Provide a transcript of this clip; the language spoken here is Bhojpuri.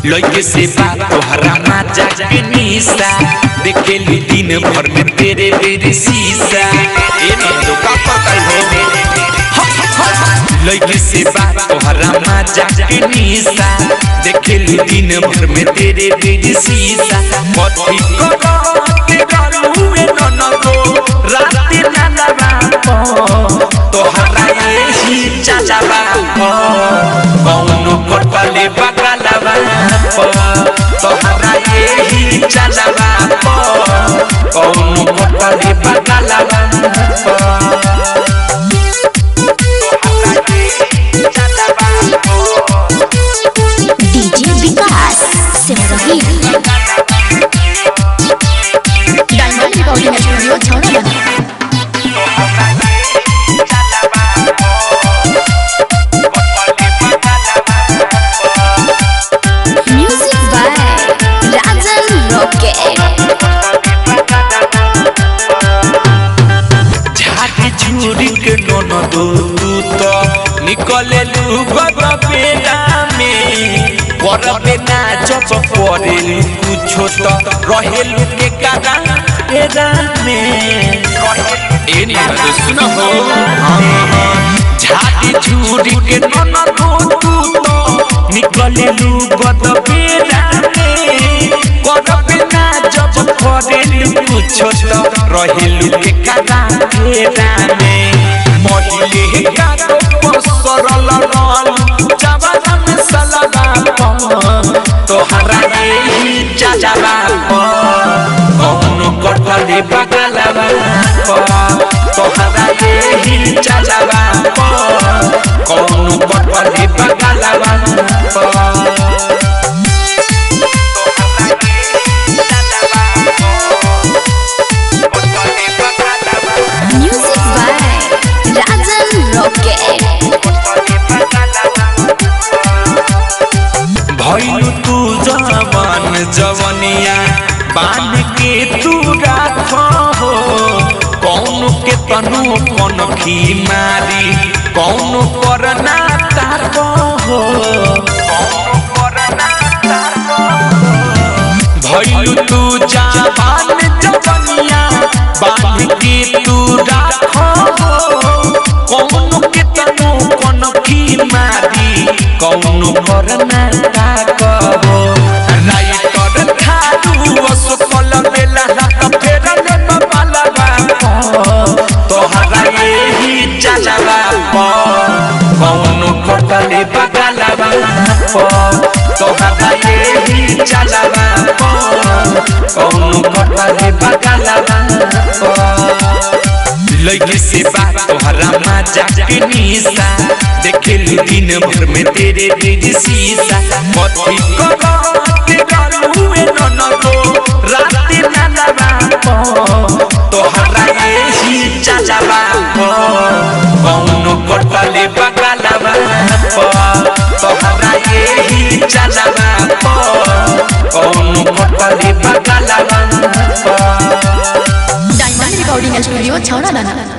लइके से बात तोहरा माजा के निशा देखेली दिन भर में तेरे तेरे शीशा ए नंदो का पता है लइके से बात तोहरा माजा के निशा देखेली दिन भर में तेरे तेरे शीशा कथी करो के गलू में ननदो रात नानवा तोहरा यही चाचाबा कौनो कटले बगलवा तोहरा यही चाचाबा कौनो कटले बगलवा DJ Vikas Simrahi diamond recording studio छौड़ा म्यूजिक बाय राजन रॉकेट झाड़ी झूरी के ननदो तू तो निकले लू गग बेला में करबे ना जब करे कुछो तो रहेलू के कादा एरा में ए ननदो सुनो हो झाड़ी झूरी के ननदो तू तो निकले लू गग बेला में करबे ना जब करे कुछो तो रहेलू के कादा एरा में महिले का तो सरल रल जवान सलगा तोहरा यही चाचाबा कौनो कटले बगलवा तोहरा यही चाचाबा कौनो कटले बगलवा म्यूजिक बाय राजन रॉकेट भइलु तू जवान जवनिया बान के तू राख हो कौन के तनु कौन खी मारी कौन करना ताक हो भइलु तू जवान जवनिया बान के तू राख हो कौन के तनु कौन खी मारी कौन करना ताक हो राइटर खादू असफल बेला हाथ फेरल बालवा तोहरा यही चालवा कौन कटले बगलवा तोहरा यही चालवा कौन कटले बगलवा लइके से बात तोहरा माजा के निशा देखेली दिन भर में तेरे तेरे शीशा कथी करो के गलू में ननदो रात नानवा तोहरा यही चाचाबा कौनो कटले बगलवा तोहरा यही चाचाबा कौनो कटले बगलवा डायमंड रिकॉर्डिंग स्टूडियो छौड़ा